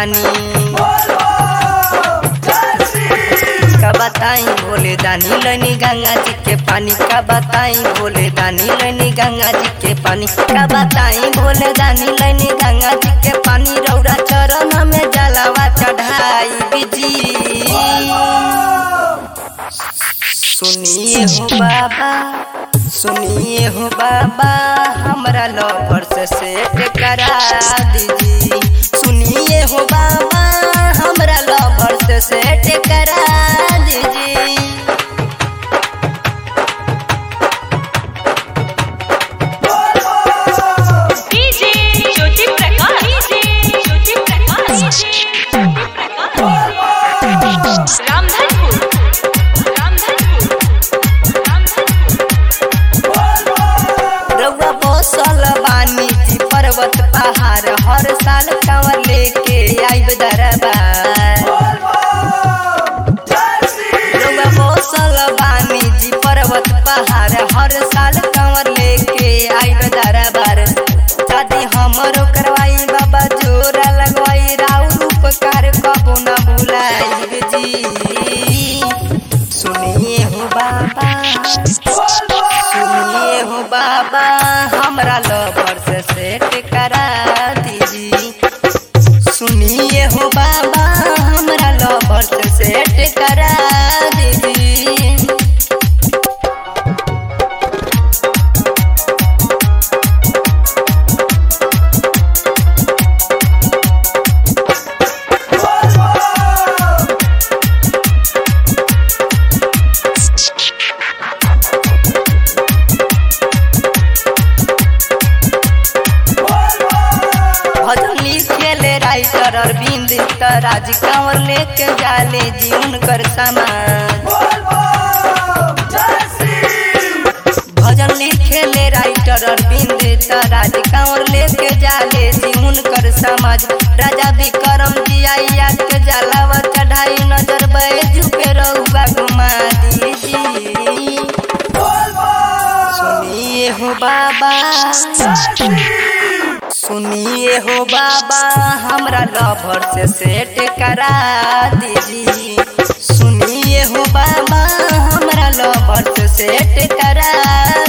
पानी का बताई बोले दानी लनी गंगा जी के पानी का बताई बोले दानी लनी गंगा जी के पानी का बताई बोले दानी लनी गंगा जी के पानी रौरा चरण में जलावा चढ़ाई बिजी सुनिए हो बाबा सुनिए हो बाबा हमरा लवर से सेट करा दीजिए सुनिए हो बाबा हमरा लवर से सेट करा दीजिए डीजे ज्योति प्रकाश डीजे ज्योति प्रकाश रामधनपुर रामधनपुर रामधनपुर रउआ बसल बानी जी पर्वत पहाड़ हर साल कांवर लेके आइब दरबार रउआ बसल बानी जी पर्वत पहाड़ हर साल कांवर लेके आइब दरबार दादी हमरो करवाई बाबा जोरा लगवाई राउर उपकार कबो ना भुलाई जी सुनिए हो बाबा सुनिए हो बाबा हमरा लवर से सेट करा दीजिए सुनिए हो बाबा हमरा लवर से सेट करा दीजिए भजन लिखेले राइटर अरविंद त राज कंवर लेके जाले जी उनकर सामान भजन लिखेले राइटर अरविंद त राज कंवर लेके जाले जी उनकर समाज राजा विक्रम जी आइया के जलावा चढ़ाई नजर बैजू पे रहुआ घुमा दीजिए सुनिए हो बाबा सुनिए हो बाबा हमरा लवर से सेट करा दीजिए सुनिए हो बाबा हमरा लवर से सेट करा